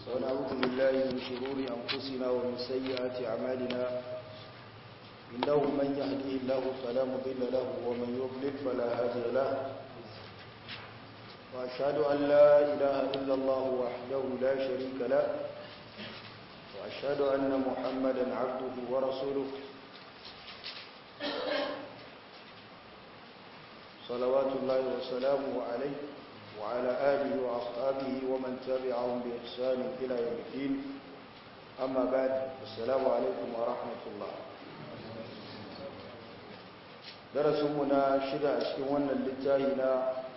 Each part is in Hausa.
ونعوذ بالله من شرور أنفسنا ومن سيئات أعمالنا إنه من يهديه الله فلا مضل له ومن يضلل فلا هادي له وأشهد أن لا إله إلا الله وحده لا شريك له وأشهد أن محمدا عبده ورسوله صلوات الله وسلامه عليه وعلى آله وأصحابه ومن تبعهم بإحسان إلى يوم الدين أما بعد السلام عليكم ورحمة الله درسنا شدة أشكونا للتاهنا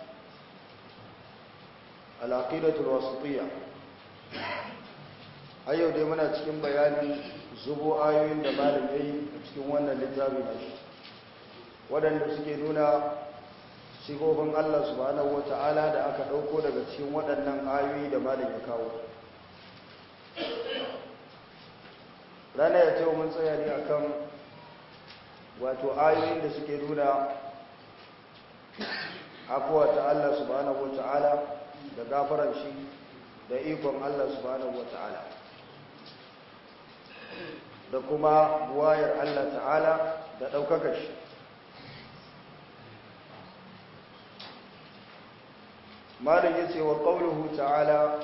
العقيدة الوسطية أيضا دي منا cikin bayanin zubo ayoyin da malam yayi a cikin wannan littafi na shi waɗanda suke nuna sigobin Allah subhanahu wata'ala da aka ɗauko daga cikin waɗannan ayoyi da malam ya kawo rana ya ce mun tsaya ne akan wato ayoyin da suke nuna afuwa ta Allah subhanahu wata'ala da gafaran shi da ikon Allah subhanahu wata'ala da kuma wayar Allah ta'ala da ɗaukaka shi malin yace wa qawluhu ta'ala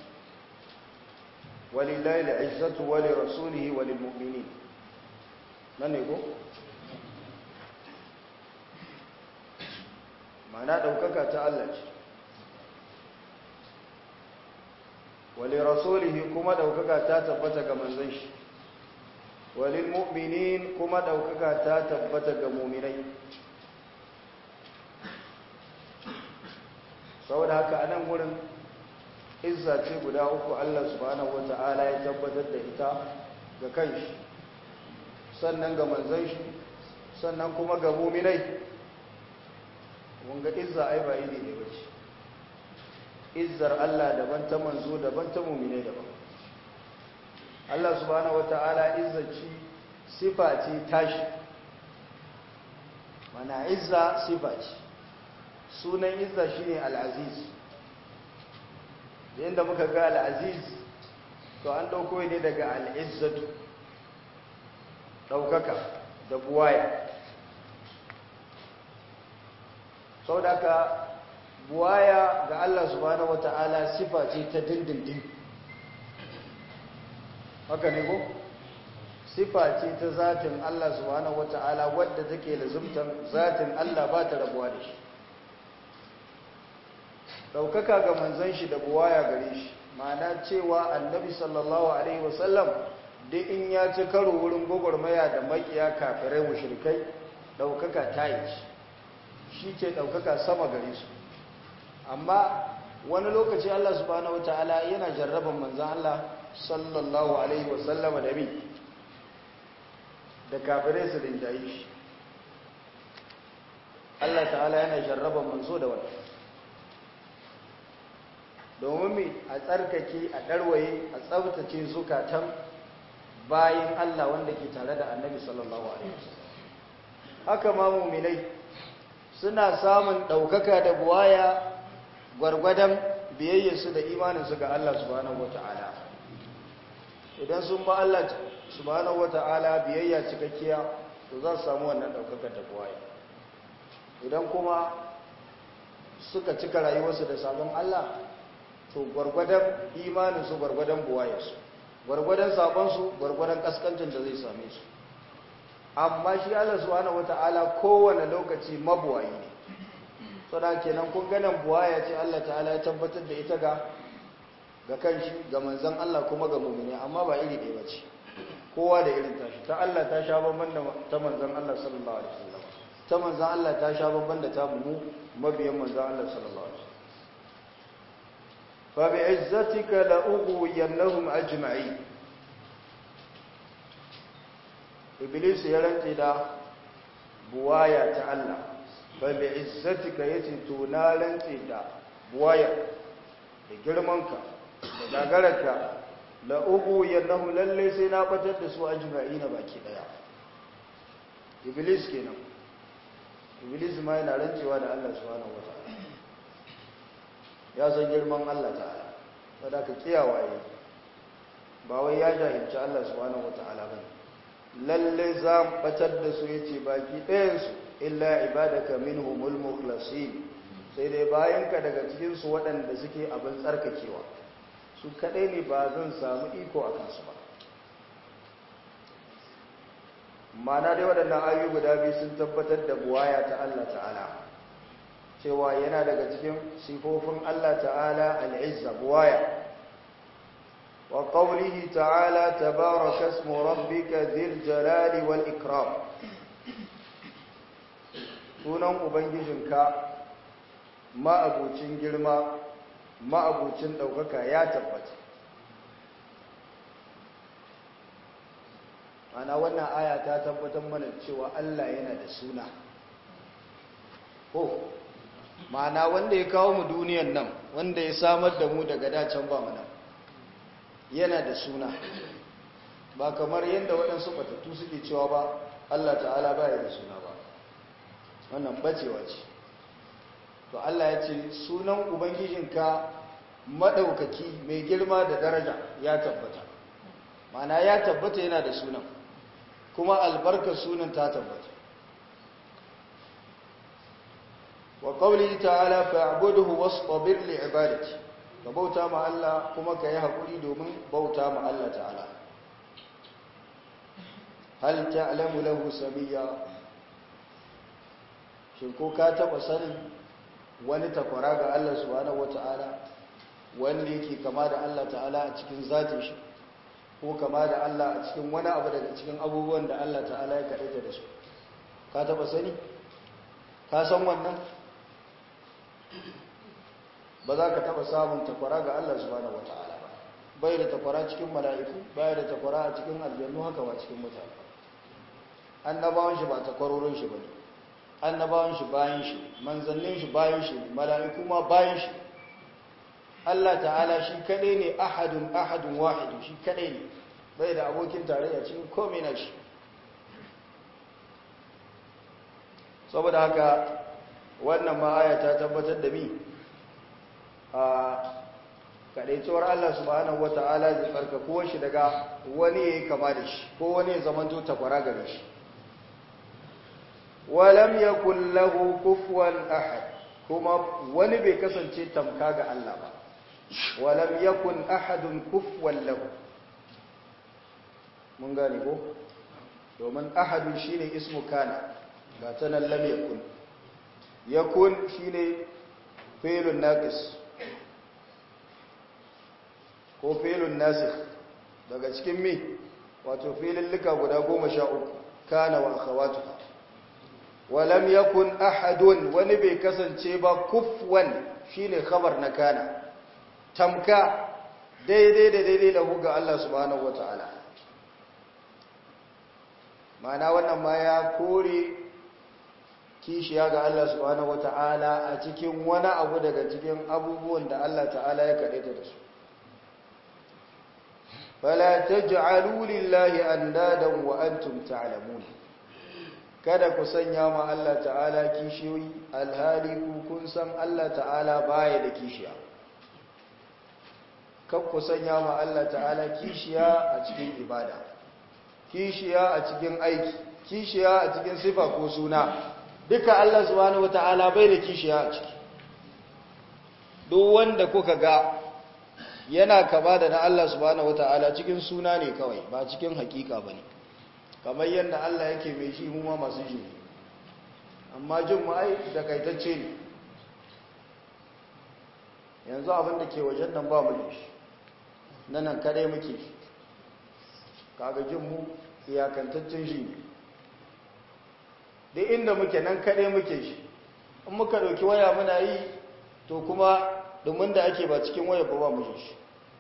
walillahi al'izzatu wa li rasulihi wa lil mu'minin nan ne ko mana daukaka ta Allah ce wa li rasulihi kuma daukaka ta tabbata ga manzon shi wa lil mu'minin kuma daukaka ta tabbata ga mu'minai saboda haka a nan wurin izza ce guda uku Allah subhanahu wata'ala ya tabbatar da ita ga kanshi sannan ga manzon shi sannan kuma ga muminai wanga izza ai ba iri ne bace izzar Allah daban ta manzo daban ta muminai daban Allah subhanahu wata'ala izzaci sifa ce tashi mana izza sifa ce sunan izza shine al-aziz yanda muka ga al-aziz to an dauko ne daga al-izzatu daukaka da buwaya saboda buwaya ga Allah subhanahu wataala sifa ce ta dindindin haka ne ko sifa ce ta zatin Allah subhanahu wataala wadda take lazumtan zatin Allah ba ta rabuwa da shi daukaka ga manzon shi da buwaya gare shi ma'ana cewa annabi sallallahu alaihi wasallam duk in ya ci karo wurin gwagwarmaya da makiya kafirai mushrikai daukaka ta yi shi ce daukaka sama gare su amma wani lokaci Allah subhanahu wataala yana jarraban manzon Allah sallallahu alaihi wasallam da bi da kafirai su rinjaye shi Allah ta'ala yana jarraban manzo da wannan domin mai a tsarkake a ɗarwaye a tsabtace zukatan bayan Allah wanda ke tare da annabi sallallahu Alaihi haka ma muminai suna samun ɗaukaka da buwaya gwargwadon biyayyarsu da imaninsu ga Allah subhanahu wata'ala idan sun ba Allah subhanahu wata'ala biyayya cikakkiya to za su samu wannan ɗaukaka da buwaya idan kuma suka cika rayuwarsu da sabon Allah to gwargwadon imaninsu gwargwadon buwayarsu gwargwadon sabonsu gwargwadon kaskancin da zai same su amma shi Allah subhanahu wata'ala kowane lokaci mabuwayi ne saboda kenan kun ganin buwaya ce Allah ta'ala ya tabbatar da ita ga ga kanshi ga manzon Allah kuma ga mu'mini amma ba iri ɗaya bace kowa da irin tashi ta Allah ta sha bamban da ta manzon Allah sallallahu alaihi wasallam ta manzon Allah ta sha bamban da ta mu mabiyan manzon Allah sallallahu alaihi wasallam فبعزتك لأغوينهم أجمعين إبليس يرنتي دا بوايا تعالى فبعزتك يتي تنالنتي دا بوايا لجرمانك لجاغرك لأغوينهم للي سينابتت دسوا أجمعين باكي ديا إبليس كنا إبليس ما ينالنتي وانا الله سبحانه وتعالى ya san girman Allah ta'ala wadda ka kiyawaye ba wai ya jahilci Allah subhanahu wata'ala ba lalle za mu batar da su yace baki ɗayansu illa ibadaka minhumul mukhlasin sai dai bayanka daga cikin su waɗanda suke abin tsarkakewa su kadai ne ba zan samu iko a kansu ba mana dai waɗannan ayoyi guda biyu sun tabbatar da buwaya ta Allah ta'ala cewa yana daga cikin sifofin Allah ta'ala al'izza buwaya wa qawlihi ta'ala tabaraka ismu rabbika dhil jalali wal ikram sunan ubangijinka ma'abucin girma ma'abucin ɗaukaka ya tabbata ana wannan aya ta tabbatar mana cewa Allah yana da suna ko ma'ana wanda ya kawo mu duniyan nan wanda ya samar da mu daga dacen ba mu nan yana da suna ba kamar yadda waɗansu batattu suke cewa ba Allah ta'ala ba ya da suna ba wannan bacewa ce to Allah ya ce sunan ubangijinka maɗaukaki mai girma da daraja ya tabbata ma'ana ya tabbata yana da sunan kuma albarkar sunan ta tabbata wa qawli ta'ala fa'budhu wastabir li'ibadati ka bauta ma Allah kuma ka yi hakuri domin bauta ma Allah ta'ala hal ta'lamu lahu samiyya shin ko ka taba sanin wani takwara ga Allah subhanahu wata'ala wanda yake kama da Allah ta'ala a cikin zatin shi ko kama da Allah a cikin wani abu daga cikin abubuwan da Allah ta'ala ya kaɗaita da su ka taɓa sani ka san wannan ba za ka taɓa samun takwara ga Allah subhanahu wata'ala ba bai da takwara cikin mala'iku bai da takwara a cikin aljannu haka ba cikin mutane annabawan shi ba takwarorin shi bane annabawan shi bayan shi manzannin shi bayan shi mala'iku ma bayan shi Allah ta'ala shi kadai ne ahadun ahadun wahidu shi kadai ne bai da abokin tarayya cikin komai na shi saboda haka wannan ma aya ta tabbatar da mi a kadaituwar Allah subhanahu wata'ala zai farkakuwar shi daga wani yayi kama da shi ko wani ya zamanto takwara gare shi walam yakul lahu kufuwan ahad kuma wani bai kasance tamka ga Allah ba walam yakun ahadun kufuwan lahu mun gane ko domin ahadun shine ismu kana ba ta nan lam yakun yakun shine fi'lun naqis ko fi'lun nasikh daga cikin mi wato fi'lin lika guda 13 kana wa akhawatuha walam yakun ahadun wani bai kasance ba kufwan shine khabar na kana tamka daidai da daidai da ga Allah subhanahu wataala mana wannan ma ya kore kishiya ga Allah subhanahu wataala a cikin wani abu daga cikin abubuwan da Allah ta'ala ya kadaita da su fala taj'alu lillahi andadan wa antum ta'lamun kada ku sanya ma Allah ta'ala kishiyoyi alhali ku kun san Allah ta'ala baya da kishiya kan ku sanya ma Allah ta'ala kishiya a cikin ibada kishiya a cikin aiki kishiya a cikin sifa ko suna duka Allah subhanahu wata'ala bai da kishiya a ciki duk wanda kuka ga yana kama da na Allah subhanahu wata'ala cikin suna ne kawai ba cikin hakika bane kamar yadda Allah yake mai shi mu ma masu ji amma jin mu ai takaitacce ne yanzu abin da ke wajen nan ba mu da shi nan nan kadai muke shi kaga jin mu iyakantaccen shi ne duk inda muke nan kadai muke shi in muka dauki waya muna yi to kuma domin da ake ba cikin waya ba ba mu shi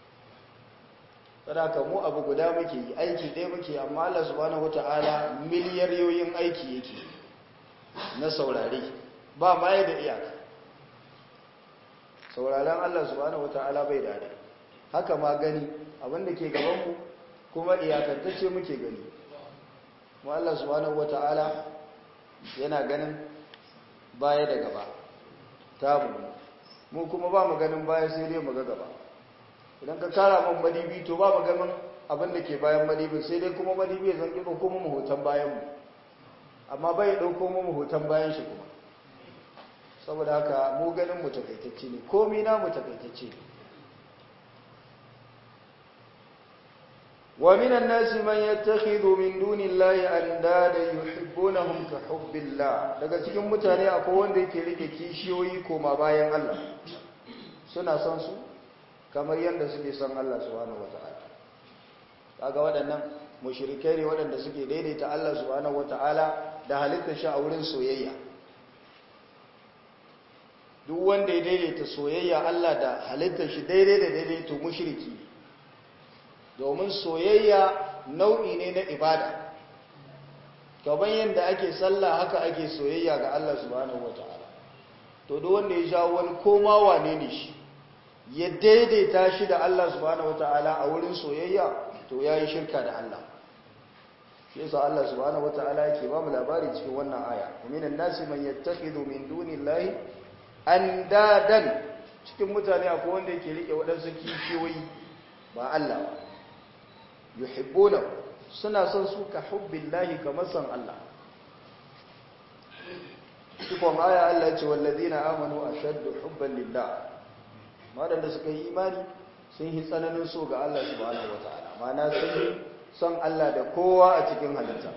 sadaka mu abu guda muke yi aiki ɗaya muke amma Allah subhanahu wata'ala miliyariyoyin aiki yake na saurare ba ma da iyaka sauraren Allah subhanahu wata'ala bai da haka ma gani abinda ke gabanmu kuma iyakantacce muke gani mu Allah subhanahu wata'ala yana ganin baya da gaba tabu mu kuma ba mu ganin baya sai dai mu ga gaba idan ka kara man madibi to ba mu ganin abin da ke bayan madibin sai dai kuma madibin zan ƙi ɗauko mu hoton bayanmu amma bai ɗauko mu hoton bayan shi kuma saboda haka mu ganin mu takaitacce ne komi na mu takaitacce ne wa minan nasi man yattakhidhu min dunillahi andada yuhibbunahum ka hubbillah daga cikin mutane akwai wanda yake rike kishiyoyi koma bayan Allah suna son su kamar yadda suke son Allah subhanahu wataala kaga waɗannan mushrikai ne waɗanda suke daidaita Allah subhanahu wataala da halittar shi a wurin soyayya duk wanda ya daidaita soyayya Allah da halittar shi daidai da daidai to mushriki domin soyayya nau'i ne na ibada gaban yadda ake sallah haka ake soyayya ga Allah subhanahu wataala to duk wanda ya jawo wani koma wane ne shi ya daidaita shi da Allah subhanahu wataala a wurin soyayya to yayi shirka da Allah shi yasa Allah subhanahu wataala yake ba mu labari cikin wannan aya minan nasi man yattakhidhu min dunillahi andadan cikin mutane akwai wanda yake rike waɗansu kishiyoyi ba Allah ba yuhibbuna suna son su ka hubbillahi kamar son Allah cikon aya Allah ya ce wallazina amanu ashaddu hubban lillah madanda suka yi imani sun yi tsananin so ga Allah subhanahu wataala ma'ana sun yi son Allah da kowa a cikin halitta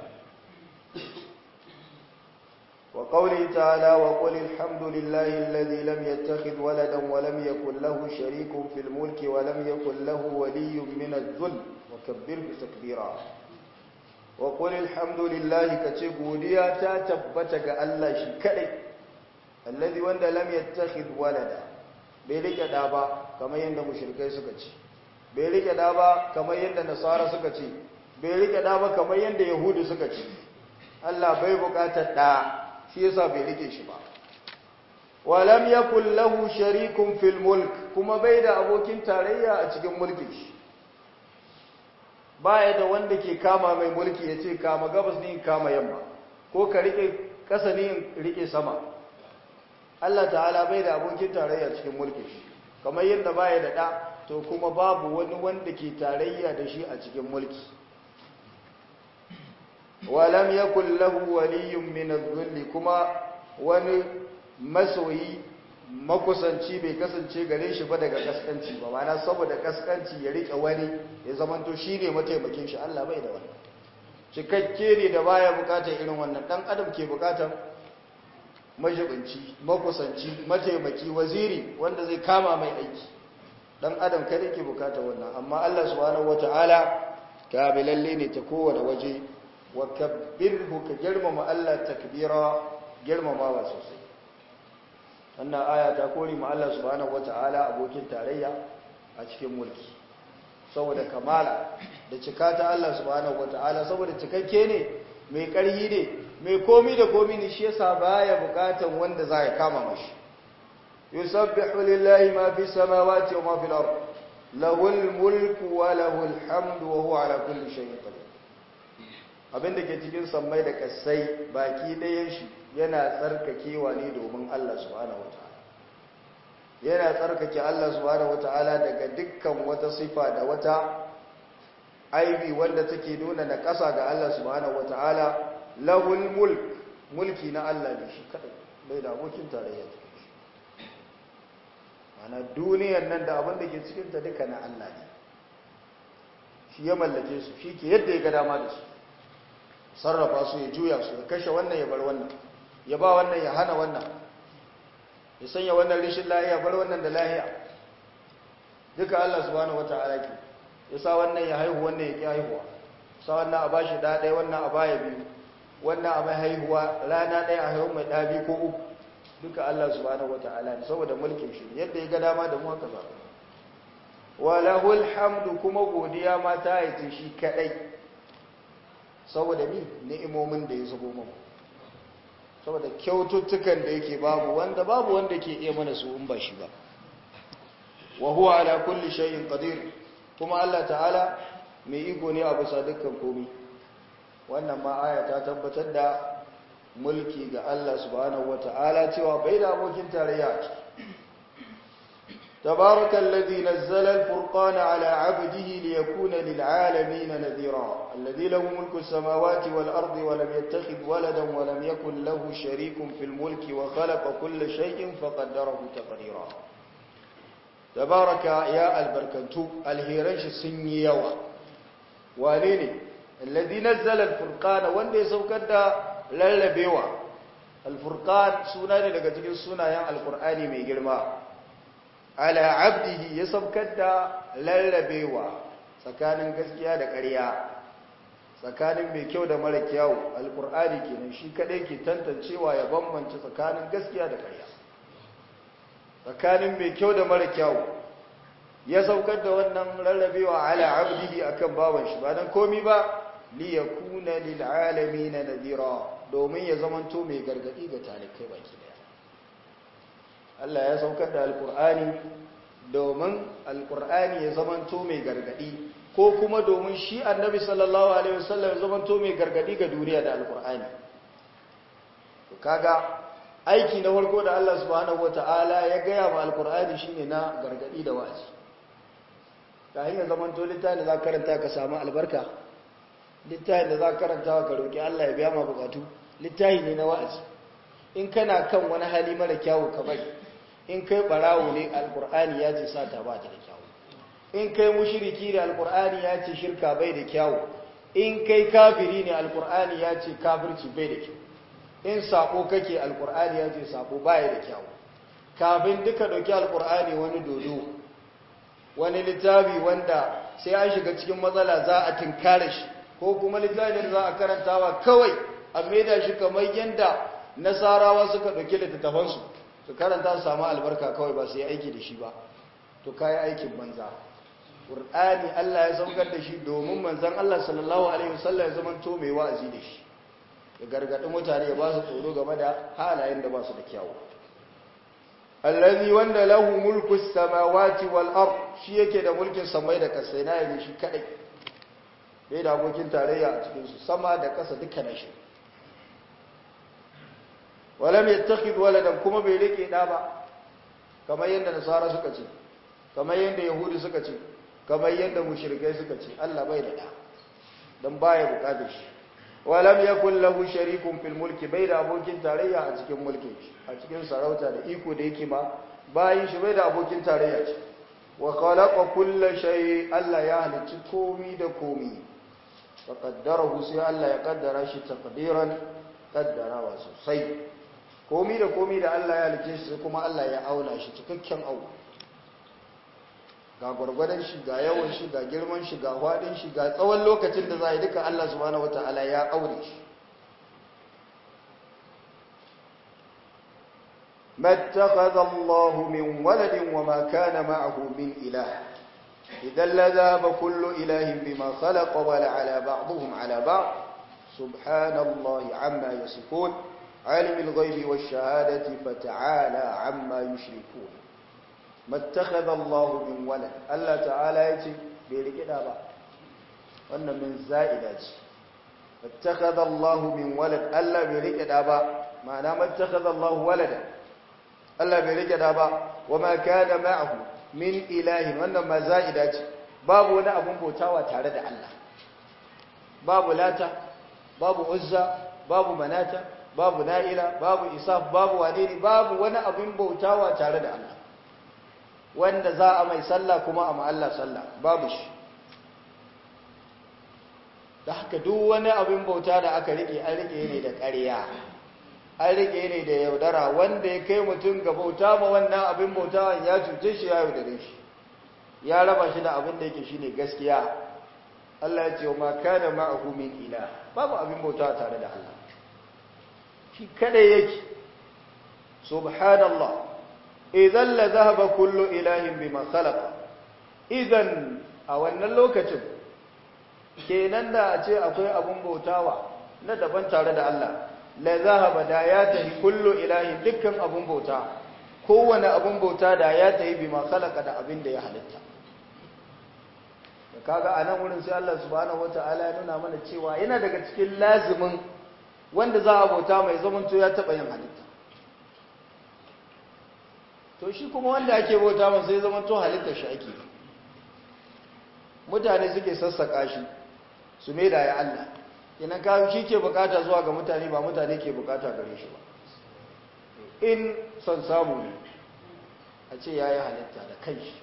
وقوله تعالى وقل الحمد لله الذي لم يتخذ ولدا ولم يكن له شريك في الملك ولم يكن له ولي من الذل وكبره تكبيرا وقل الحمد لله كتبوديا تتبتك الله شكري الذي وند لم يتخذ ولدا بيلك دابا كما يند مشركي سكتي بيلك دابا كما يند نصارى سكتي بيلك دابا كما يند يهود سكتي Allah bai bukatar da shi yasa bai rike shi ba walam yakul lahu sharikun fil mulk kuma bai da abokin tarayya a cikin mulkin shi baya da wanda ke kama mai mulki yace kama gabas ne kama yamma ko ka rike kasa ne rike sama Allah ta'ala bai da abokin tarayya cikin mulkin shi kamar yadda baya da da to kuma babu wani wanda ke tarayya da shi a cikin mulki walam yakul lahu waliyyun min adh-dhilli kuma wani masoyi makusanci bai kasance gare shi ba daga kaskanci ba mana saboda kaskanci ya rike wani ya zamanto shine mataimakin shi Allah bai da wannan cikakke ne da baya bukatar irin wannan dan adam ke bukatar majibinci makusanci mataimaki waziri wanda zai kama mai aiki dan adam kada ke bukatar wannan amma Allah subhanahu wataala kabilalle ne ta kowane waje wa kabbirhu ka girmama Allah takbira girmamawa sosai wannan aya ta kori ma Allah subhanahu wataala abokin tarayya a cikin mulki saboda kamala da cika ta Allah subhanahu wataala saboda cikakke ne mai ƙarhi ne mai komi da komi ne shi yasa baya bukatan wanda za ya kama mashi yusabbihu lillahi ma fi samawati wa ma fil ard lahul mulku wa lahul hamdu wa huwa ala kulli shay'in qadir abinda ke cikin sammai da kasai baki ɗayan shi yana tsarkakewa ne domin Allah subhanahu wataala yana tsarkake Allah subhanahu wataala daga dukkan wata sifa da wata aibi wanda take nuna na ƙasa ga Allah subhanahu wataala lahul mulk mulki na Allah ne shi kadai bai da abokin tarayya ana duniyar nan da abin da ke cikin ta duka na Allah ne shi ya mallake su shi ke yadda ya ga dama da su sarrafa su ya juya su ya kashe wannan ya bar wannan ya ba wannan ya hana wannan ya sanya wannan rishin lahiya bar wannan da lahiya duka Allah subhanahu wata'ala ke ya sa wannan ya haihu wannan ya ki haihuwa sa wannan a bashi da ɗaya wannan a baya biyu wannan a mai haihuwa rana ɗaya a haihu mai ɗabi ko uku duka Allah subhanahu wata'ala ne saboda mulkin shi yadda ya ga dama da mu haka za wa lahul hamdu kuma godiya ma ta yi shi kadai saboda ni ni'imomin da ya zubo mu saboda kyaututtukan da yake babu wanda babu wanda ke iya mana su in ba shi ba wa huwa ala kulli shay'in qadir kuma Allah ta'ala mai iko ne a bisa dukkan komai wannan ma aya ta tabbatar da mulki ga Allah subhanahu wata'ala cewa bai da abokin tarayya تبارك الذي نزل الفرقان على عبده ليكون للعالمين نذيرا الذي له ملك السماوات والأرض ولم يتخذ ولدا ولم يكن له شريك في الملك وخلق كل شيء فقدره تقديرا تبارك يا البركنتو الهيرنش سنيوا وليني الذي نزل الفرقان وندي سوكدا للبيوا الفرقان سنة daga cikin sunayen alqur'ani mai girma ala abdihi ya saukar da lallabewa tsakanin gaskiya da ƙarya tsakanin mai kyau da mara kyau alkur'ani kenan shi kadai ke tantancewa ya bambance tsakanin gaskiya da ƙarya tsakanin mai kyau da mara kyau ya saukar da wannan lallabewa ala abdihi akan bawan shi ba dan komi ba li yakuna lil alamin nadira domin ya zamanto mai gargadi ga talikai baki daya Allah ya saukar da alkur'ani domin alkur'ani ya zamanto mai gargadi ko kuma domin shi annabi sallallahu alaihi wasallam ya zamanto mai gargadi ga duniya da alkur'ani to kaga aiki na farko da Allah subhanahu wataala ya gaya wa alkur'ani shine na gargadi da wa'azi kayan ya zamanto littafin da za ka karanta ka samu albarka littafin da za ka karanta ka roki Allah ya biya ma bukatu littafi ne na wa'azi in kana kan wani hali mara kyawu ka bari in kai barawo ne alkur'ani ya ce sata ba ta da kyawu in kai mushiriki ne alkur'ani ya ce shirka bai da kyawu in kai kafiri ne alkur'ani ya ce kafirci bai da kyau in sako kake alkur'ani ya ce sako baya da kyawu kafin duka dauki alkur'ani wani dodo wani littafi wanda sai an shiga cikin matsala za a tinkare shi ko kuma littafin za a karantawa kawai a maida shi kamar yadda nasarawa suka ɗauki littattafansu su karanta su samu albarka kawai ba su yi aiki da shi ba to kayi aikin banza ƙur'ani Allah ya saukar da shi domin manzan Allah sallallahu alaihi wasallam ya zama to mai wa'azi da shi ya gargaɗi mutane ya ba su tsoro game da halayen da ba su da kyawu allazi wanda lahu mulku samawati wal ard shi yake da mulkin samai da kasai na yi shi kadai bai da abokin tarayya a cikin su sama da kasa duka na shi walam yattakhid waladan kuma bai rike da ba kamar yadda nasara suka ce kamar yadda yahudi suka ce kamar yadda mushrikai suka ce Allah bai da da dan baya bukatar shi walam yakul lahu sharikun fil mulki bai da abokin tarayya a cikin mulkin shi a cikin sarauta da iko da yake ma bayin shi bai da abokin tarayya ce wa khalaqa kulla shay Allah ya halicci komi da komi fa qaddarahu sai Allah ya kaddara shi taqdiran kaddarawa sosai komi da komi da Allah ya halice shi kuma Allah ya auna shi cikakken au ga gwargwadon shi ga yawan shi ga girman shi ga hwadin shi ga tsawon lokacin da za a yi duka Allah subhanahu wataala ya aure shi mattakhadha Allah min waladin wa ma kana ma'ahu min ilah idan la dhaba kullu ilahin bima khalaqa wa la ala ba'dihim ala ba'd subhanallahi amma yasifun عالم الغيب والشهادة فتعالى عما يشركون ما اتخذ الله من ولد الله تعالى يتي بيرك دابا وأن من زائدة اتخذ الله من ولد الله بيرك دابا معنى ما اتخذ الله ولدا الله بيرك دابا وما كان معه من إله وأن ما زائدة باب ولا أبن بوتاوى تارد الله باب لاتا باب عزة باب مناتا babu na'ila babu isaf babu wadini babu wani abin bautawa tare da Allah wanda za a mai sallah kuma a Allah sallah babu shi da haka duk wani abin bauta da aka rike an rike ne da ƙarya an rike ne da yaudara wanda ya kai mutum ga bauta ma wannan abin bautawan ya cuce shi ya yaudare shi ya raba shi da abin da yake shine gaskiya Allah ya ce wa ma kana ma'ahu min ilah babu abin bauta tare da Allah shi kada yake subhanallah idan la zahaba kullu ilahin bima khalaqa idan a wannan lokacin kenan da a ce akwai abun bautawa na daban tare da Allah la zahaba da ya tahi kullu ilahin dukkan abun bauta kowane abun bauta da ya tahi bima khalaqa da abin da ya halitta kaga anan wurin sai Allah subhanahu wataala ya nuna mana cewa yana daga cikin lazimin wanda za a bauta mai zamanto ya taɓa yin halitta to shi kuma wanda ake bauta masa sai zama to halittar shi ake mutane suke sassaka shi su mai da ya Allah idan ka shi ke bukata zuwa ga mutane ba mutane ke bukata gare shi ba in son samu ne a ce ya yi halitta da kanshi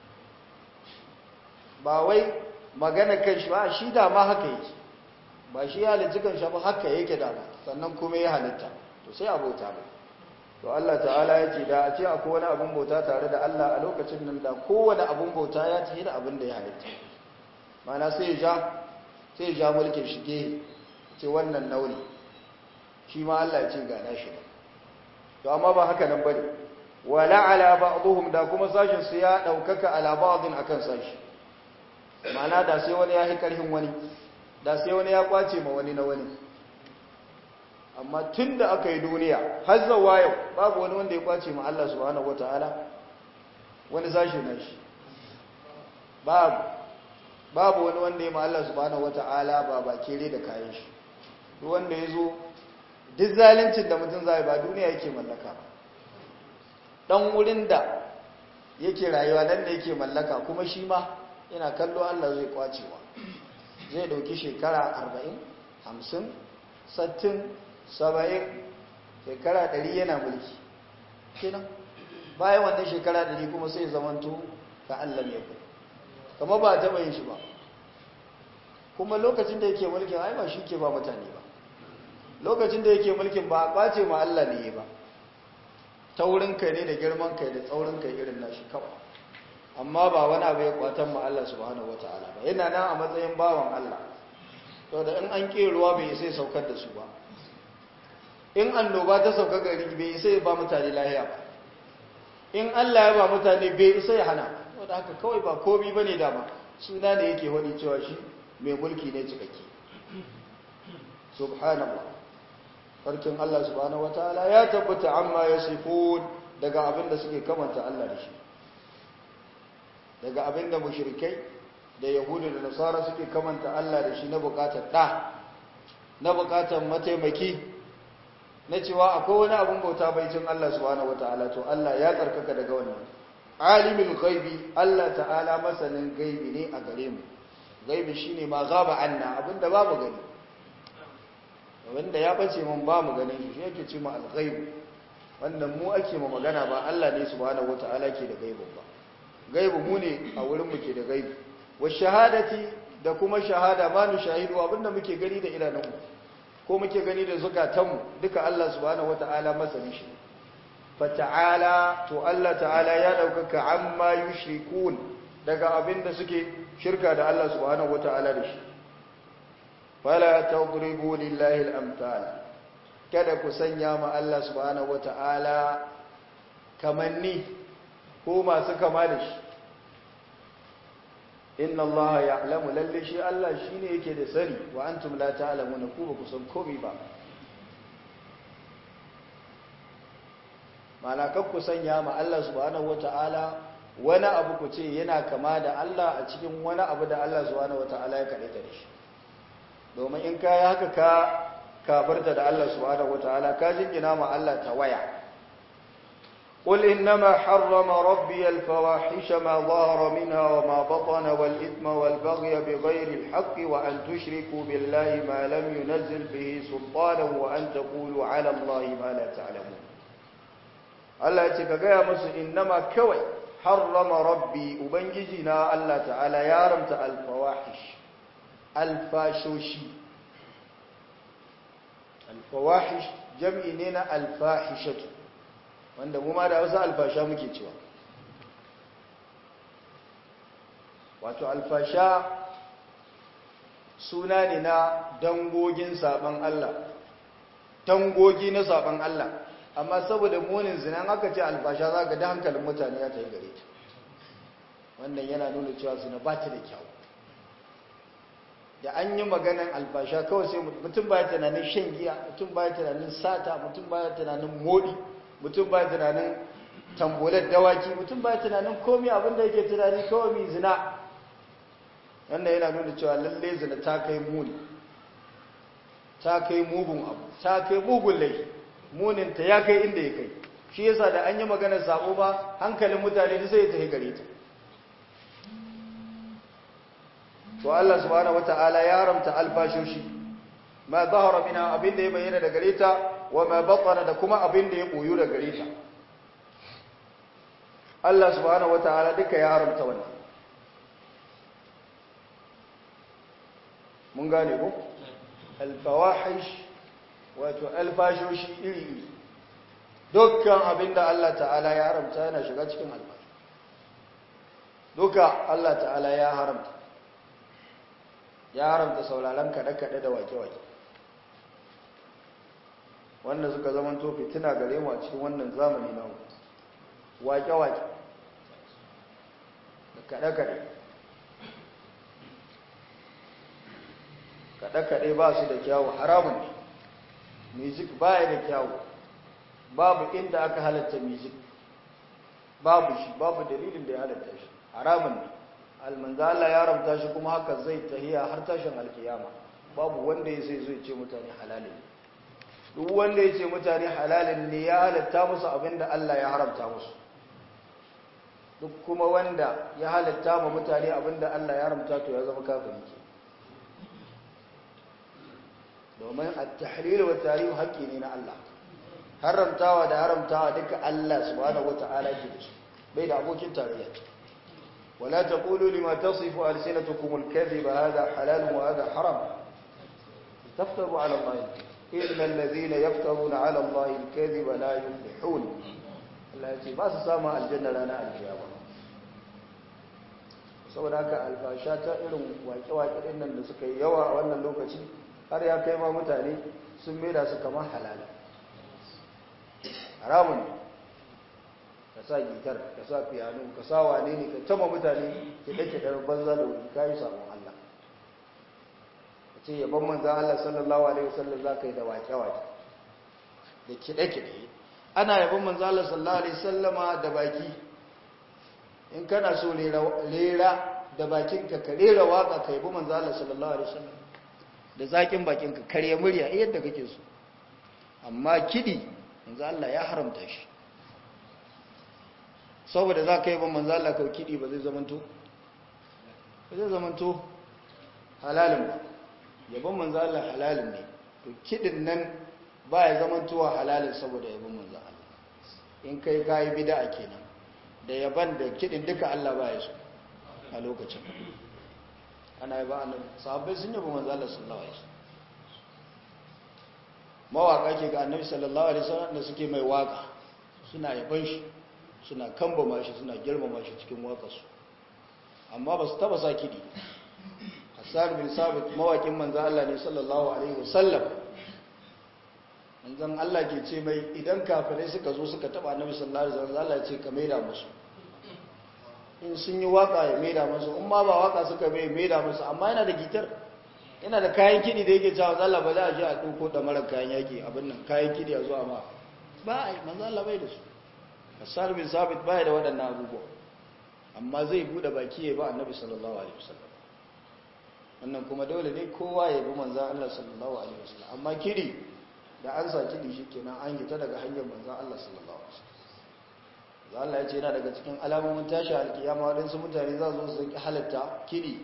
ba wai magana kanshi ba shi da ma haka yake ba shi ya halitta kanshi ba haka yake da ba sannan kuma ya halitta to sai abota ba to Allah ta'ala ya ce da a ce akwai wani abun bauta tare da Allah a lokacin nan da kowane abun bauta ya tafi da abin da ya halitta mana sai ya ja sai ya ja mulkin shi ke ce wannan nauni shi ma Allah ya ce ga nashi ba to amma ba haka nan bane wala ala ba'dhum da kuma sashin su ya daukaka ala ba'dhin akan sashi ma'ana da sai wani ya hi karhin wani da sai wani ya kwace ma wani na wani amma tunda aka yi duniya har zawa yau babu wani wanda ya kwace ma Allah subhanahu wataala wani sashi na shi babu babu wani wanda ya ma Allah subhanahu wataala ba ba kere da kayan shi duk wanda ya zo duk zalincin da mutum zai ba duniya yake mallaka ba dan wurin da yake rayuwa nan da yake mallaka kuma shi ma yana kallo Allah zai kwacewa zai dauki shekara 40 50 60 70 shekara 100 yana mulki kenan bayan wannan shekara 100 kuma sai zamanto ka Allah ya ku kuma ba ta bayin shi ba kuma lokacin da yake mulkin ai ba shi ke ba mutane ba lokacin da yake mulkin ba a kwace ma Allah ne ba taurin kai ne da girman kai da tsaurin kai irin nashi kawai amma ba wani abu ya kwatan ma Allah subhanahu wataala ba yana nan a matsayin bawan Allah to da in an ke ruwa bai sai saukar da su ba in annoba ta sauka gari bai sai ba mutane lahiya ba in Allah ya ba mutane bai sai hana wanda haka kawai ba komai bane dama suna ne yake wani cewa shi mai mulki ne cikakke subhanallah farkin Allah subhanahu wataala ya tabbata amma yasifun daga abinda suke kamanta Allah da shi daga abinda mushrikai da yahudu da nasara suke kamanta Allah da shi na bukatar da na bukatar mataimaki na cewa akwai wani abin bauta baicin Allah subhanahu wataala to Allah ya tsarkaka daga wannan alimul ghaibi Allah ta'ala masanin gaibi ne a gare mu gaibi shine ma gaba anna abinda babu gani wanda ya bace mun ba mu ganin shi yake ce mu al-ghaib wannan mu ake mu magana ba Allah ne subhanahu wataala ke da gaibu ba gaibu mu ne a wurin mu ke da gaibu wa shahadati da kuma shahada ma nu shahidu abinda muke gani da idanunmu ko muke gani da zukatanmu duka Allah subhanahu wataala masani shi fata'ala to Allah ta'ala ya daukaka amma yushrikun daga abinda suke shirka da Allah subhanahu wataala da shi fala tadribu lillahi al-amthal kada ku sanya ma Allah subhanahu wata'ala kamanni ko masu kama da shi inna Allah ya'lamu lalle shi Allah shine yake da sani wa antum la ta'lamuna ku ba ku san komai ba mana kan ku sanya ma Allah subhanahu wata'ala wani abu ku ce yana kama da Allah a cikin wani abu da Allah subhanahu wata'ala ya kaɗe ta da shi domin in ka yi haka ka kafarta da Allah subhanahu wataala ka jingina ma Allah ta waya qul innama harrama rabbi al-fawahisha ma dhahara minha wa ma batana wal ithma wal baghya bighayri al-haqqi wa an tushriku billahi ma lam yunzil bihi sultanan wa an taqulu ala allahi ma la ta'lamun Allah ya ce ka gaya musu innama kawai harrama rabbi ubangiji na Allah ta'ala ya haramta al-fawahish alfashoshi alfawahish jam'i ne na alfahishatu wanda mu ma da wasu alfasha muke cewa wato alfasha suna ne na dangogin saban Allah dangogi na saban Allah amma saboda munin zinan aka ce alfasha za ga da hankalin mutane ya ta yi gare ta wannan yana nuna cewa zina ba ta da kyau da an yi maganan alfasha kawai sai mutum baya tunanin shan giya mutum baya tunanin sata mutum baya tunanin modi mutum baya tunanin tambolar dawaki mutum baya tunanin komai abinda yake tunani kawai mai zina wannan yana nuna cewa lalle zina ta kai muni ta kai mugun abu ta kai mugun laifi muninta ya kai inda ya kai shi yasa da an yi maganar sabo ba hankalin mutane duk sai ya tafi gare ta to Allah subhanahu wataala ya haramta alfashoshi ma zahara mina abin da ya bayyana da gare ta wa ma batana da kuma abin da ya boyu da gare ta Allah subhanahu wataala duka ya haramta wannan mun gane ko alfawahish wato alfashoshi iri iri dukkan abin da Allah ta'ala ya haramta yana shiga cikin alfashi duka Allah ta'ala ya haramta ya haramta sauraron kaɗe-kaɗe da wake-wake wanda suka zama to fitina gare mu a cikin wannan zamani na wake-wake da kaɗe-kaɗe kaɗe-kaɗe ba su da kyawu haramun ne music ba ya da kyawu babu inda aka halatta music babu shi babu dalilin da ya halatta shi haramun ne almanza Allah ya ramta shi kuma haka zai tahiya har tashin alkiyama babu wanda ya sai zai ce mutane halalin duk wanda ya ce mutane halalin ne ya halatta musu abinda Allah ya haramta musu duk kuma wanda ya halatta ma mutane abinda Allah ya haramta to ya zama kafiri ke domin at-tahlil wa tahrim haƙƙi ne na Allah haramtawa da haramtawa duka Allah subhanahu wata'ala ke da su bai da abokin tarayya ولا تقولوا لما تصف ألسنتكم الكذب هذا حلال وهذا حرام تفتروا على الله إن الذين يفترون على الله الكذب لا يفلحون Allah ya ce ba su samun aljanna rana alkiyama saboda haka alfasha ta irin waƙe-waƙe ɗin nan da suka yi yawa a wannan lokaci har ya kai ma mutane sun maida su kamar halala haramun ka sa gitar ka sa piano ka sa wane ne ka tama mutane kiɗe-kiɗen banza da wuri ka yi sabon Allah ka ce yaban manzan Allah sallallahu alaihi wasallam za ka yi da waƙe-waƙe da kiɗe-kiɗe ana yaban manzan Allah sallallahu alaihi wasallama da baki in kana so rera da bakinka ka rera waka ka yabi manzan Allah sallallahu alaihi wasallam da zakin bakinka karya murya yadda kake so amma kiɗi manzan Allah ya haramta shi saboda za ka yi ban manzo Allah kawai kiɗi ba zai zamanto ba zai zamanto halalin ba yabon manzo Allah halalin ne to kiɗin nan ba ya zamantowa halalin saboda yabon manzo Allah in kai kayi bid'a kenan da yaban da kiɗin duka Allah ba ya so a lokacin ana yaba annabi sahabbai sun yaba manzo Allah sallallahu alaihi wasallam mawaka ke ga annabi sallallahu alaihi wasallam da suke mai waka suna yaban shi suna kambama shi suna girmama shi cikin waƙarsu amma ba su taba sa kiɗi hassan bin sabit mawaƙin manzan Allah ne sallallahu alaihi wasallam manzan Allah ke ce mai idan kafirai suka zo suka taba annabi sallallahu alaihi wasallam Allah ce ka maida musu in sun yi waƙa ya maida musu in ma ba waƙa suka bai maida musu amma yana da gitar yana da kayan kiɗi da yake cewa Allah ba za a je a ɗauko da mara kayan yaƙi abin nan kayan kiɗi a zuwa ma ba a yi manzan Allah bai da su Hassan bin Sabit baya da waɗannan abubuwa amma zai bude baki ya ba Annabi sallallahu alaihi wasallam wannan kuma dole ne kowa ya bi manzon Allah sallallahu alaihi wasallam amma kiri da an sa kiri shikenan an gita daga hanyar manzon Allah sallallahu alaihi wasallam Allah ya ce yana daga cikin alamomin tashi alkiyama waɗansu mutane za su su halatta kiri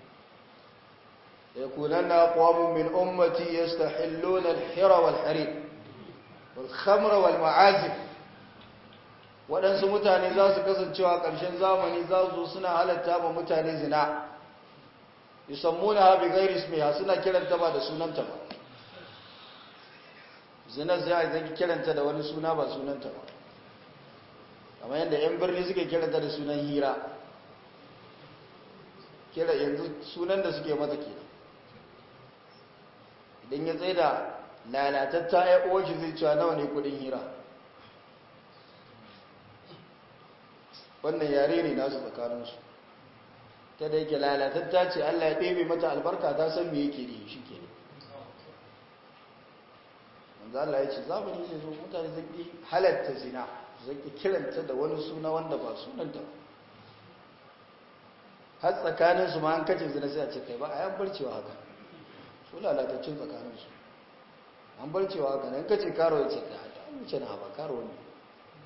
يكونن أقوام من أمتي يستحلون الحر والحرير والخمر والمعازف waɗansu mutane za su kasancewa ƙarshen zamani za su suna halatta ba mutane zina yusammuna ha bi ghairi ismiha suna kiranta ba da sunanta ba zina sai a zaki kiranta da wani suna ba sunanta ba kamar yadda yan birni suke kiranta da sunan hira kira yanzu sunan da suke mata kenan idan ya tsaye da lalatatta ya uwar shi zai cewa nawa ne kudin hira wannan yare ne nasu tsakaninsu ta da yake lalatatta ce Allah ya ɗebe mata albarka ta san me yake ne shi ke wanzu Allah ya ce zamani zai zo mutane zai halatta zina zai kiranta da wani suna wanda ba sunanta ba har tsakaninsu ma an kace zina sai a ce kai ba a yan barcewa haka su lalatacin tsakaninsu an barcewa haka nan kace karo ya ce kai an wuce na ba karo ne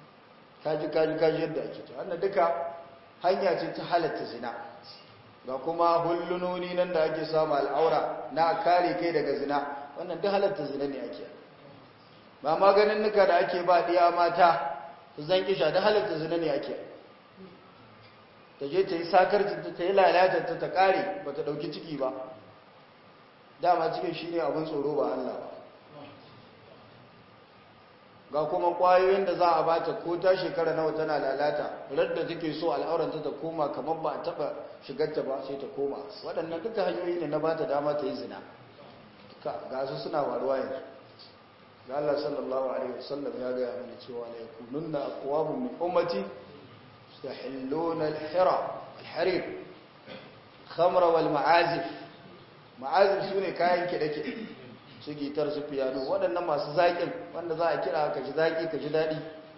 kaji kaji kaji yadda ake ta wannan duka hanya ce ta halatta zina ga kuma hullunoni nan da ake samu al'aura na kare kai daga zina wannan duk halatta zina ne ake ba maganin nuka da ake ba diya mata su zan kisha da halatta zina ne ake ta je ta yi sakarcinta ta yi lalatarta ta kare ba ta ɗauki ciki ba dama cikin shi ne abin tsoro ba Allah ba ga kuma ƙwayoyin da za a bata ko ta shekara nawa tana lalata radda take so al'auranta ta koma kamar ba a taɓa shigarta ba sai ta koma waɗannan duka hanyoyi ne na ba ta dama ta yi zina ga su suna faruwa yanzu ga Allah sallallahu alaihi wasallam ya gaya mana cewa la yakununna aqwamun min ummati yastahilluna al-hira al-harir khamra wal ma'azif ma'azif sune kayan kide-kide su gitar su piano waɗannan masu zaƙin wanda za a kira ka ji zaƙi ka ji daɗi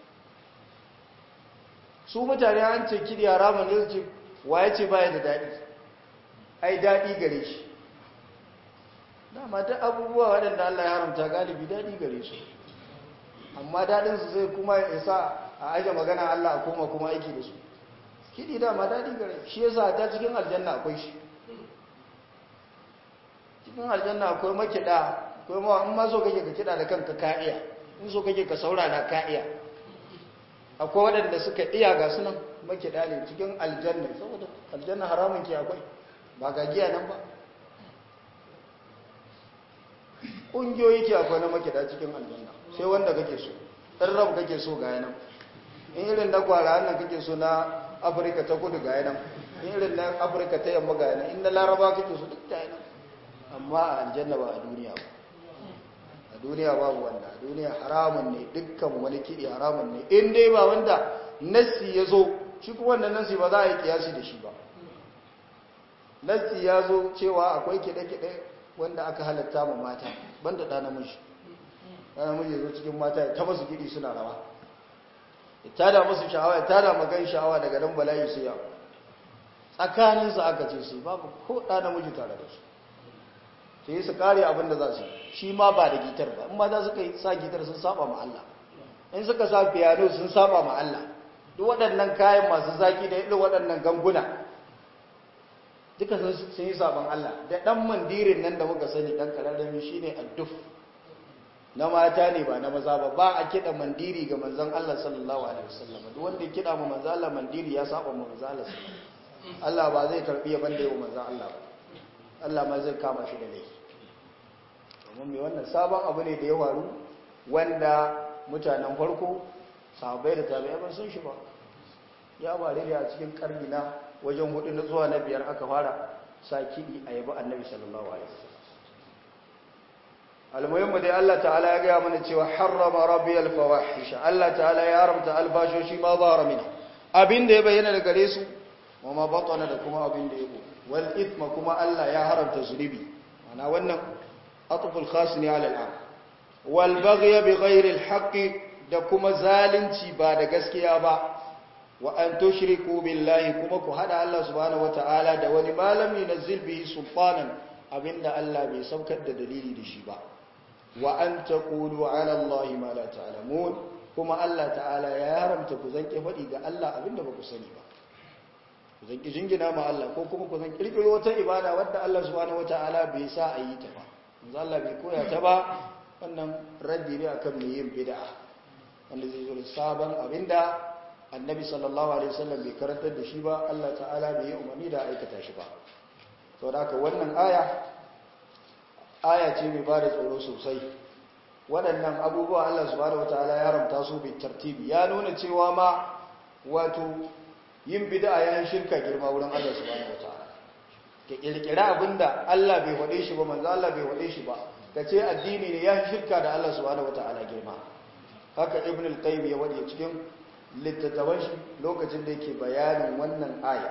su mutane an ce kidi haramun ne su ce waye ce baya da daɗi ai daɗi gare shi dama duk abubuwa waɗanda Allah ya haramta galibi daɗi gare su amma daɗinsu zai kuma isa a aje magana Allah a koma kuma aiki da su kiɗi dama daɗi gare shi yasa ta cikin aljanna akwai shi cikin aljanna akwai makiɗa akwai mawa in ma so kake ka kiɗa da kanka ka iya in so kake ka saurara ka iya akwai waɗanda suka iya ga sunan makiɗa ne cikin aljanna saboda aljanna haramun ke akwai ba ga giya nan ba ƙungiyoyi ke akwai na makida cikin aljanna sai wanda kake so ɗan rab kake so ga yanan in irin na kwara hannun kake so na afirka ta kudu ga yanan in irin na afirka ta yamma ga yanan in na laraba kake so duk da yanan amma a aljanna ba a duniya ba a duniya babu wanda a duniya haramun ne dukkan wani kiɗi haramun ne in dai ba wanda nassi ya zo shi kuma wanda nassi ba za a yi kiyasi da shi ba nassi ya zo cewa akwai kiɗe-kiɗe wanda aka halatta ma mata banda ɗa namiji ɗa namiji ya zo cikin mata ya taba su gidi suna rawa ya tada musu sha'awa ya tada magan sha'awa daga nan bala'i su yawa tsakaninsu aka ce su babu ko ɗa namiji tare da su sai su kare abin da za su shi ma ba da gitar ba in ma za su kai sa gitar sun saba ma Allah in suka sa piano sun saba ma Allah duk waɗannan kayan masu zaki da irin waɗannan ganguna duka sun yi sabon Allah da ɗan mandirin nan da muka sani ɗan ƙararrami shi ne adduf na mata ne ba na maza ba ba a kiɗa mandiri ga manzan Allah sallallahu Alaihi wasallam duk wanda ya kiɗa ma manzan Allah mandiri ya saba ma manzan Allah Allah ba zai karɓi ya banda yau manzan Allah ba Allah ma zai kama shi da laifi domin mai wannan sabon abu ne da ya faru wanda mutanen farko sahabbai da tabi'ai ban sun shi ba ya bare da a cikin karni na wajen hudu na zuwa na biyar aka fara sa kiɗi a yabi annabi sallallahu alaihi wasallam almuhimmu dai Allah ta'ala ya gaya mana cewa harrama rabbiyal fawahish Allah ta'ala ya haramta albashoshi ma zahara minha abin da ya bayyana da gare su wa ma batana da kuma abin da ya bu wal ithma kuma Allah ya haramta zunubi ana wannan atful khas ne ala al'am wal baghy bi ghairi al da kuma zalunci ba da gaskiya ba wa an tushriku billahi kuma ku hada Allah subhanahu wataala da wani malami nazzil bihi sultanan abinda Allah bai saukar da dalili da shi ba wa an taqulu ala Allah ma la ta'lamun kuma Allah ta'ala ya haramta ku zanke fadi ga Allah abinda ba ku sani ba ku zanki jingina ma Allah ko kuma ku zan kirkiro wata ibada wadda Allah subhanahu wataala bai sa a yi ta ba manzo Allah bai koya ta ba wannan raddi ne akan mai yin bid'a wanda zai zo da sabon abinda annabi sallallahu alaihi wasallam bai karantar da shi ba Allah ta'ala bai yi umarni da aikata shi ba to da haka wannan aya aya ce mai bada tsoro sosai waɗannan abubuwa Allah subhanahu wataala ya haramta su bi tartibi ya nuna cewa ma wato yin bid'a yayin shirka girma wurin Allah subhanahu wataala ke kirkira abinda Allah bai wade shi ba manzo Allah bai wade shi ba kace addini ne ya shirka da Allah subhanahu wataala girma haka ibn al-qayyim ya wade cikin littattafan shi lokacin da yake bayanin wannan aya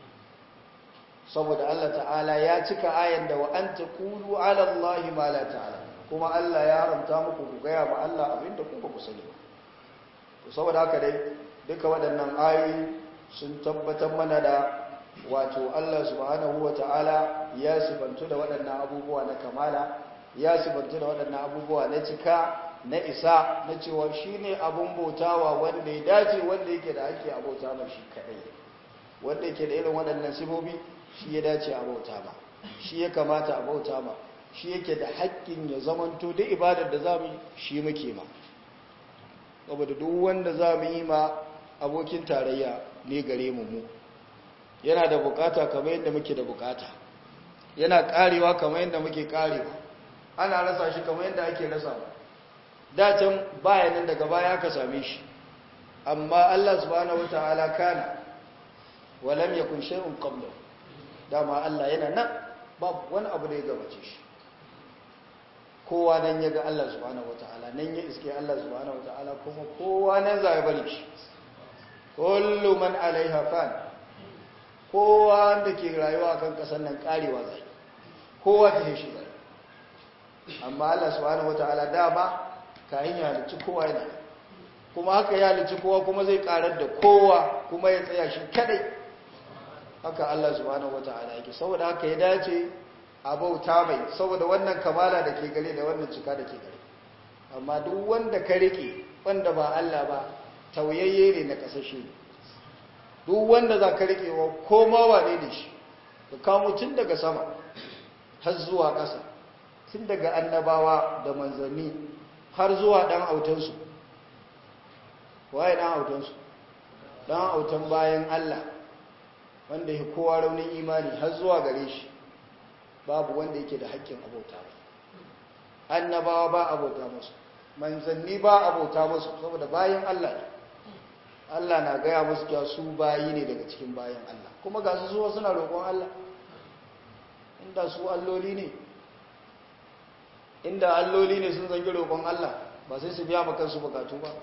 saboda Allah ta'ala ya cika ayan da wa an taqulu ala Allah ma la ta'ala kuma Allah ya haramta muku ku gaya ma Allah abinda ku ba ku sani ba to saboda haka dai duka waɗannan ayoyi sun tabbatar mana da wato Allah subhanahu wa ta'ala ya sibantu da waɗannan abubuwa na kamala ya sibantu da waɗannan abubuwa na cika na isa na cewa shi ne abin bautawa wanda ya dace wanda yake da ake abauta ma shi kadai wanda yake da irin waɗannan sibobi shi ya dace a bauta ma shi ya kamata a bauta ma shi yake da haƙƙin ya zamanto duk ibadar da za mu yi shi muke ma saboda duk wanda za mu yi ma abokin tarayya ne gare mu mu yana da bukata kamar yadda muke da bukata yana karewa kamar yadda muke karewa ana rasa shi kamar yadda ake rasa dacin bayanin daga baya ka same shi amma Allah subhanahu wataala kana walam yakun shay'un qablahu dama Allah yana nan babu wani abu da ya gabace shi kowa nan ya ga Allah subhanahu wataala nan ya iske Allah subhanahu wataala kuma kowa nan za ya bari shi kullu man alaiha fan kowa da ke rayuwa kan kasar nan karewa zai kowa ta shi zai amma Allah subhanahu wataala dama kayan ya halicci kowa yana kuma haka ya halicci kowa kuma zai karar da kowa kuma ya tsaya shi kadai haka Allah subhanahu wataala yake saboda haka ya dace a bauta mai saboda wannan kamala da ke gare da wannan cika da ke gare amma duk wanda ka rike wanda ba Allah ba tauyayye ne na kasashe duk wanda za ka rike wa koma wane da shi ka kamo tun daga sama har zuwa ƙasa tun daga annabawa da manzanni har zuwa ɗan autansu waye ɗan autansu ɗan autan bayan Allah wanda ya kowa raunin imani har zuwa gare shi babu wanda yake da haƙƙin abota annabawa ba abota musu manzanni ba abota musu saboda bayan Allah ne Allah na gaya musu cewa su bayi ne daga cikin bayan Allah kuma ga su zuwa suna roƙon Allah inda su alloli ne inda alloli ne sun zangi roƙon Allah ba sai su biya makansu bukatu ba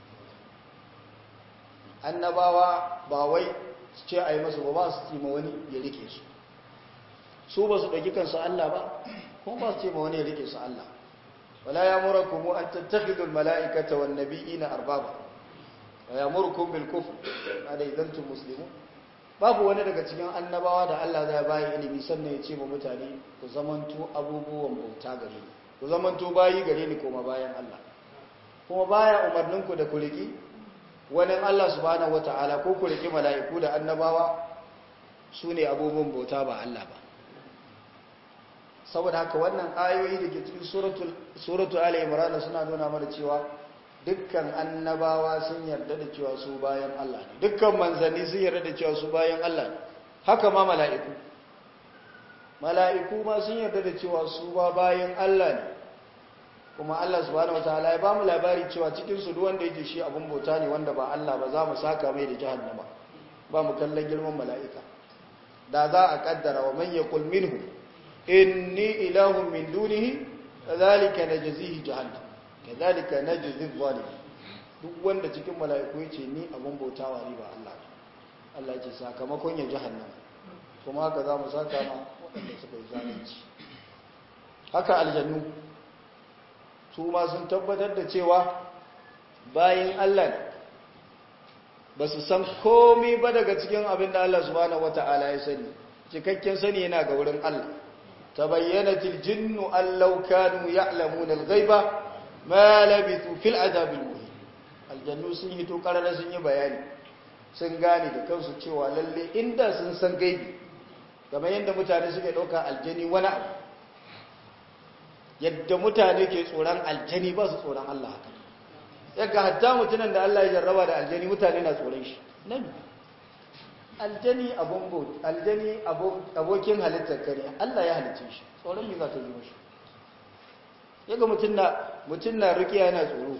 annabawa ba wai su ce a yi masu ba ba su ce ma wani ya rike su su ba su ɗauki kansu Allah ba kuma ba su ce ma wani ya rike su Allah wala ya mura kuma an tattakhidul mala'ikata wan nabiyina arbaba wa yamurkum bil kufr ada idan tum muslimun babu wani daga cikin annabawa da Allah zai bayi ilimi sannan ya ce ma mutane ku zamanto abubuwan bauta gare ni ku zamanto bayi gare ni kuma bayan Allah kuma baya umarnin ku da ku riki wani Allah subhanahu wataala ko ku riki mala'iku da annabawa sune abubuwan bauta ba Allah ba saboda haka wannan ayoyi da ke cikin suratul suratul ali imran suna nuna mana cewa dukkan annabawa sun yarda da cewa su bayan Allah ne dukkan manzanni sun yarda da cewa su bayan Allah ne haka ma mala'iku mala'iku ma sun yarda da cewa su ba bayan Allah ne kuma Allah subhanahu wataala ya bamu labari cewa cikin su duk wanda yake shi abun bauta ne wanda ba Allah ba za mu saka mai da jahannama ba mu kallon girman mala'ika da za a kaddara wa man yaqul minhu inni ilahun min dunihi kadhalika najzihi jahannam kadhalika najzi zalim duk wanda cikin mala'iku yace ni abun bautawa ne ba Allah Allah ce sakamakon ya jahannam kuma haka za mu saka ma waɗanda suka yi zalunci haka aljannu su ma sun tabbatar da cewa bayan Allah ne ba su san komai ba daga cikin abin da Allah subhanahu wata'ala ya sani cikakken sani yana ga wurin Allah tabayyanatil jinnu an law kanu ya'lamuna al-ghaiba ma labithu fil adabil muhin aljannu sun hito karara sun yi bayani sun gane da kansu cewa lalle inda sun san gaibi kamar yadda mutane suke ɗauka aljani wani abu yadda mutane ke tsoron aljani ba su tsoron Allah haka yaga hatta mutunan da Allah ya jarraba da aljani mutane na tsoron shi nan aljani abun aljani abokin halittar kare Allah ya halicce shi tsoron me za ta yi mashi yaga mutum na mutum na rukiya yana tsoro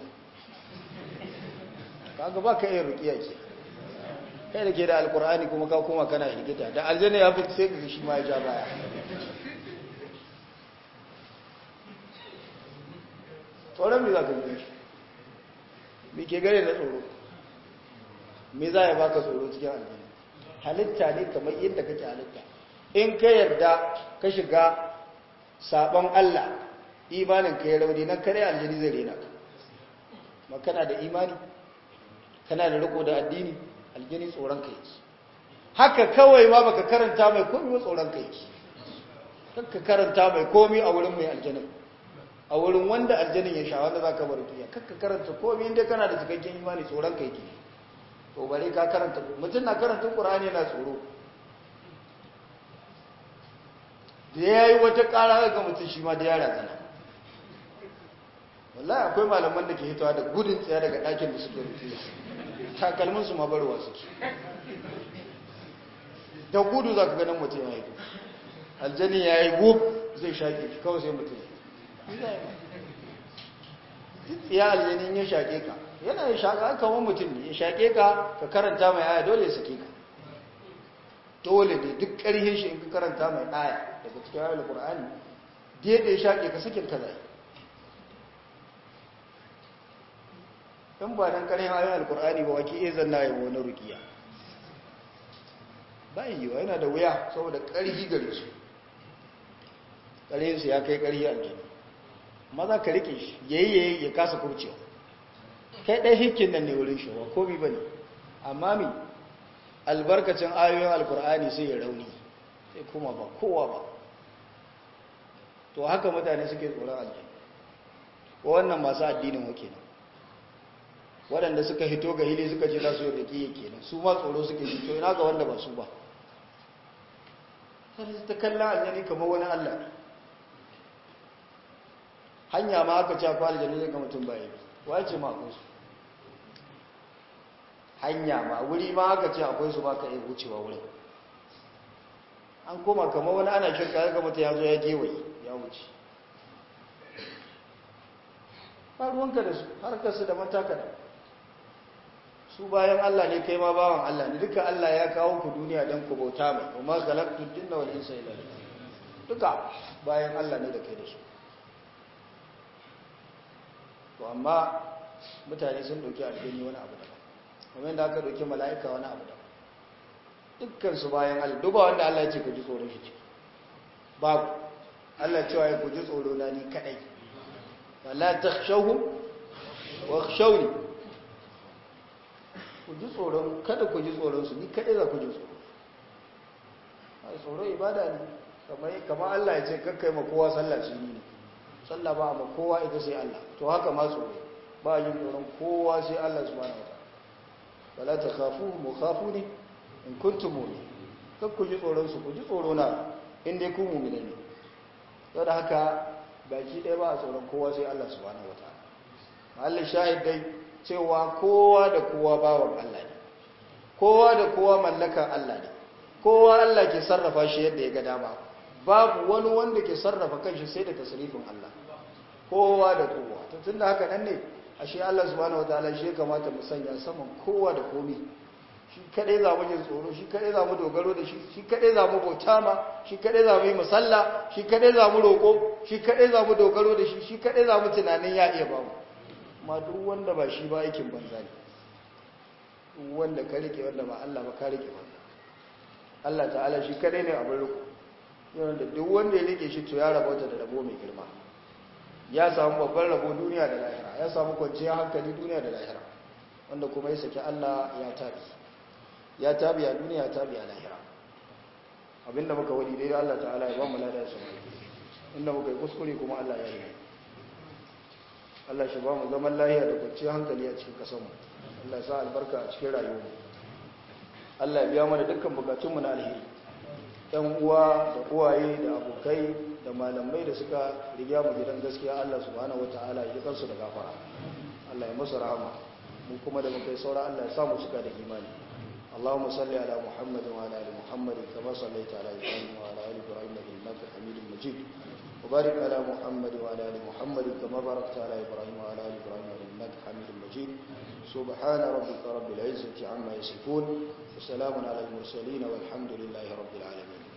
kaga ba ka iya rukiya ke kai da ke da alkur'ani kuma ka koma kana higita da aljanna ya fi sai ka shi ma ya ja baya tsoron me za ka yi shi me ke gare da tsoro me za ya baka tsoro cikin aljanna halitta ne kamar yadda kake halitta in ka yarda ka shiga sabon Allah imanin ka ya rauni nan kare aljani zai rena ka ma kana da imani kana da riko da addini aljani tsoron ka yake haka kawai ma baka karanta mai komai ba tsoron ka yake ka karanta mai komai a wurin mai aljanin a wurin wanda aljanin ya sha wanda za ka bar rukiya kakka karanta komai inda kana da cikakken imani tsoron kai ke to bare ka karanta mutum na karanta qur'ani yana tsoro da yayi wata ƙara ga mutum shi ma da yara zana wallahi akwai malaman da ke hitowa da gudun tsaya daga ɗakin da suke rukiya takalmin su ma barwa suke da gudu za ka ganin mutum ya yi aljani ya yi wuf zai shaƙe shi kawai sai mutum ya aljanin ya shaƙe ka yana ya shaƙa kamar mutum ne ya shaƙe ka ka karanta mai aya dole ya sake ka dole ne duk ƙarhin shi in ka karanta mai aya daga cikin ayar al-qur'ani da yadda ya shaƙe ka sakin ka zai in ba dan ƙarhin ayar al-qur'ani ba wake iya zanna ya wani rukiya bayan yiwa yana da wuya saboda ƙarhi gare su ƙarhinsu ya kai ƙarhi aljini maza ka rike shi yayi yayi ya kasa kurcewa kai ɗai hikin nan ne wurin shi wa komi ba ne amma mi albarkacin ayoyin alkur'ani sai ya rauni sai kuma ba kowa ba to haka mutane suke tsoron aljini wannan masu addinin wake nan waɗanda suka hito ga hili suka ce za su yi da ƙiye kenan su ma tsoro suke hito ina ga wanda ba su ba sai ta kallon aljani kamar wani allah ne hanya ma aka ce akwai aljanu zai ga mutum baya bi wace ma akwai su hanya ma wuri ma aka ce akwai su ba ka iya wucewa wurin an koma kamar wani ana shirka ya ga mutum ya zo ya gewaye ya wuce ba ruwanka da su harkarsu da mataka da su bayan Allah ne kai ma bawan Allah ne duka Allah ya kawo ku duniya don ku bauta mai kuma galaktu dinna wal insa ila duka bayan Allah ne da kai da su to amma mutane sun dauki aljini wani abu daban kuma yadda aka dauki mala'ika wani abu daban dukkan su bayan Allah duba wanda Allah ya ce ku ji tsoron shi babu Allah cewa ya ku ji tsoro na ni kadai wala takhshawhum wakhshawni ku ji tsoron kada ku ji tsoron su ni kadai za ku ji tsoro ai tsoro ibada ne kamar kamar Allah ya ce kakkai ma kowa sallah shi ne sallah ba ma kowa ita sai Allah to haka ma tsoro ba yin tsoron kowa sai Allah subhanahu wataala wala takhafu mukhafuni in kuntum mu'minin kar ku ji tsoron su ku ji tsoro na in dai ku mu'mini ne saboda haka baki ɗaya ba a tsoron kowa sai Allah subhanahu wataala mahallin shahid dai cewa kowa da kowa bawan Allah ne kowa da kowa mallakan Allah ne kowa Allah ke sarrafa shi yadda ya ga dama babu wani wanda ke sarrafa kanshi sai da tasrifin Allah kowa da kowa to tunda haka nan ne ashe Allah subhanahu wataala shi ya kamata mu sanya saman kowa da komi shi kadai za mu jin tsoro shi kadai za mu dogaro da shi shi kadai za mu bauta ma shi kadai za mu yi musalla shi kadai za mu roko shi kadai za mu dogaro da shi shi kadai za mu tunanin ya iya ba mu ma duk wanda ba shi ba aikin banza ne duk wanda ka rike wanda ba Allah ba ka rike banza Allah ta'ala shi kadai ne abin riko yanda duk wanda ya rike shi to ya rabauta da rabo mai girma ya samu babban rabo duniya da lahira ya samu kwanciyar hankali duniya da lahira wanda kuma ya saki Allah ya tabi ya tabi a duniya ya tabi a lahira abinda muka wadi dai Allah ta'ala ya ba mu lada su inda muka yi kuskure kuma Allah ya yi Allah shi ba mu zaman lahiya da kwanciyar hankali a cikin kasanmu Allah ya sa albarka a cikin rayuwarmu Allah ya biya mana dukkan bukatunmu na alheri ‘yan uwa da uwaye da abokai da malamai da suka riga mu gidan gaskiya Allah subhanahu wa ta'ala ya kansu da gafara Allah ya musu rahama mu kuma da mukai saura Allah ya sa mu suka da imani Allahumma salli ala Muhammad wa ala ali Muhammad kama sallaita ala Ibrahim wa ala ali Ibrahim innaka Hamidum Majid wa barik ala Muhammad wa ala ali Muhammad kama barakta ala Ibrahim wa ala ali Ibrahim innaka Hamidum Majid سبحان ربك رب العزة عما يصفون وسلام على المرسلين والحمد لله رب العالمين